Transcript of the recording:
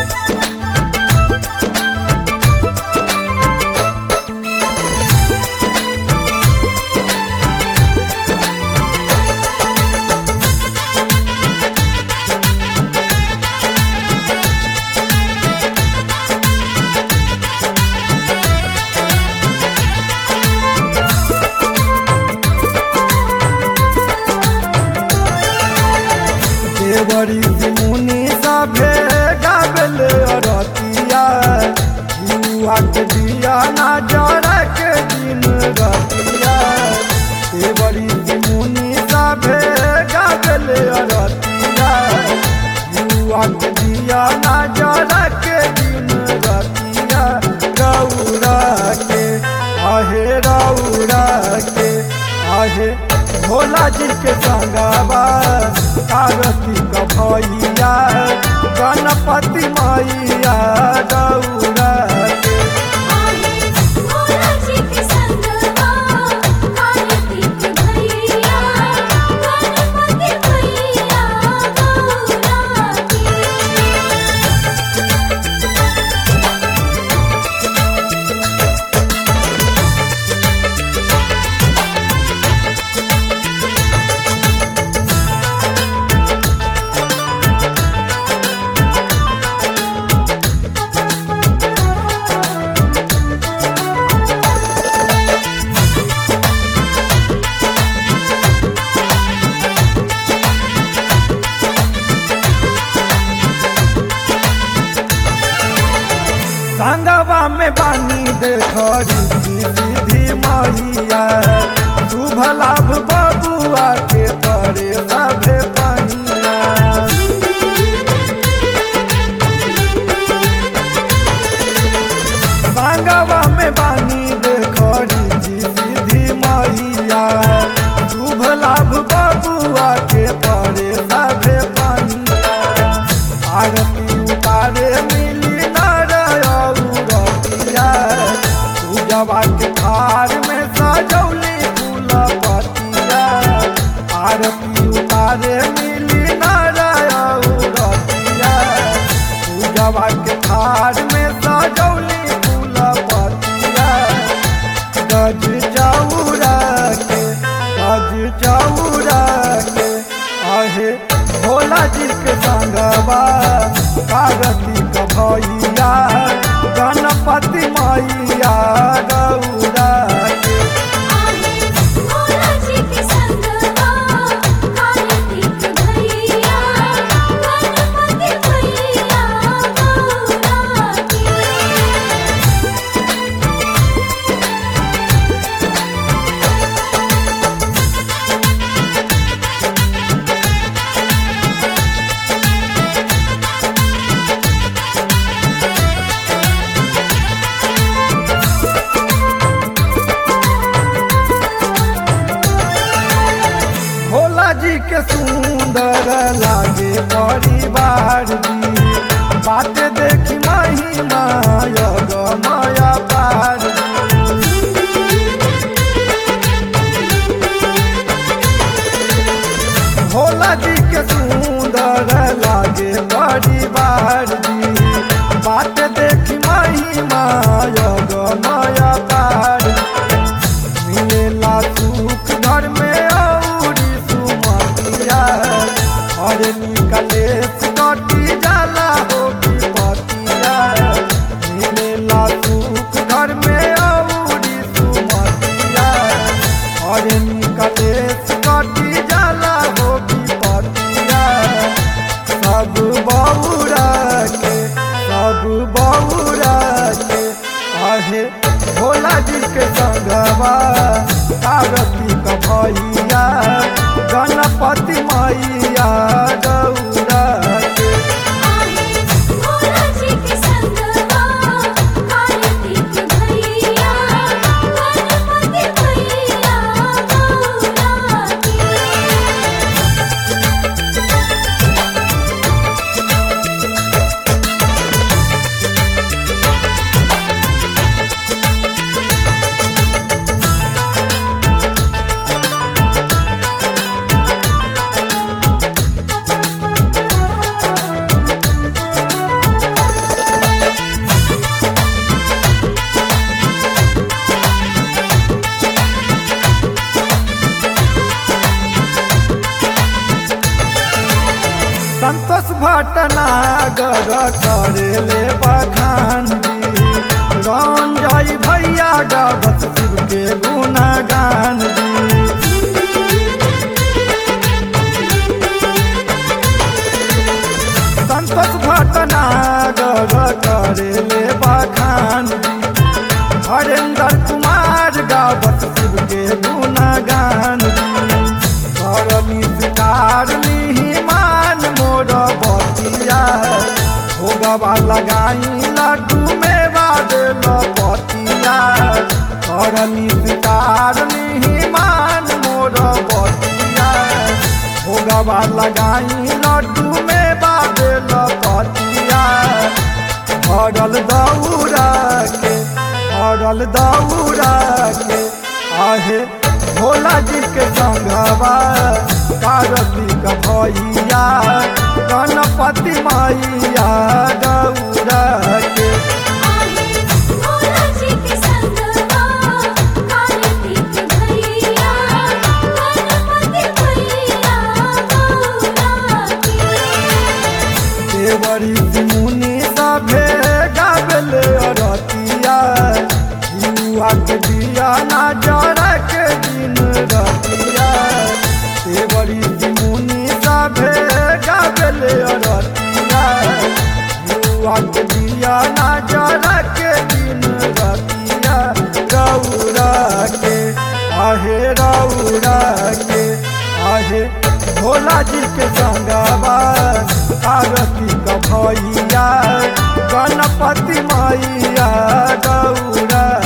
देवरी मुनि सभे गाबल रतिया युवा के दिया ना जरा के दिन रतिया देवरी मुनि सभे गाबल रतिया युवा के दिया ना जरा के दिन रतिया रौरा के आहे रौरा के आहे भोला जी के संगवा कार्तिक भैया गणपति मैया गौरा के आहे भोला जी के संगवा कार्तिक भैया गणपति भैया गौरा के संगवा में बानी देखरी सीधी मैया शुभ लाभ बबुआ के करे सभे बनिया संगवा में बानी देखरी सीधी मैया शुभ लाभ बबुआ के करे सभे बनिया आरती उतारे मिली नरतिया पूजवा के थार में सजौली फूल पतिया आरती उतारे मिली नरतिया पूजवा के थार में सजौली फूल पतिया गज चौरा के गज चौरा के आहे भोला जी के संगवा कार्तिक भैया गणपति मैया गौरा के आहे भोला जी के संगवा कार्तिक भैया गणपति भैया गौरा के भोला जी के सुंदर लागे परिवार जी बात देखी महिमा योग माया पार भोला जी के सुंदर लागे परिवार जी बात देखी महिमा योग माया पार मिलेला सुख घर में औरी सुमतिया और निकले कटी जाला हो पतिया मिलेला सुख घर में औरी सुमतिया और निकले कटी जाला हो पतिया सब बौरा के सब बौरा के आहे भोला जी के संगवा कार्तिक भैया गणपति मैया गौरा के आहे भोला जी के संगवा कार्तिक भैया गणपति भैया गौरा के भोला सागर करेले बखान जी रंजय भैया गावत शिव के गुणगान जी संतोष भटनागर करेले बखान जी हरेंद्र कुमार गावत शिव के गुणगान करनी शिकार मान मोर बतिया भोगवा लगाई लड्डू में बादल पतिया करनी शिकार मान मोर बतिया भोगवा लगाई लड्डू में बादल पतिया हरल दौड़ा के हरल दौड़ा के आहे भोला जी के संगवा कार्तिक भैया गणपति मैया गौरा के आहे भोला जी के संगवा कार्तिक भैया गणपति भैया गौरा के देवरी मुनि सभे गाबले रतिया युवा के दिया ना जरा के दिन रतिया देवरी मुनि सभे गाबले रतिया युवा के दिया ना जरा के दिन रतिया गौरा के आहे रौरा के आहे भोला जी के संगवा कार्तिक भैया गणपति मैया गौरा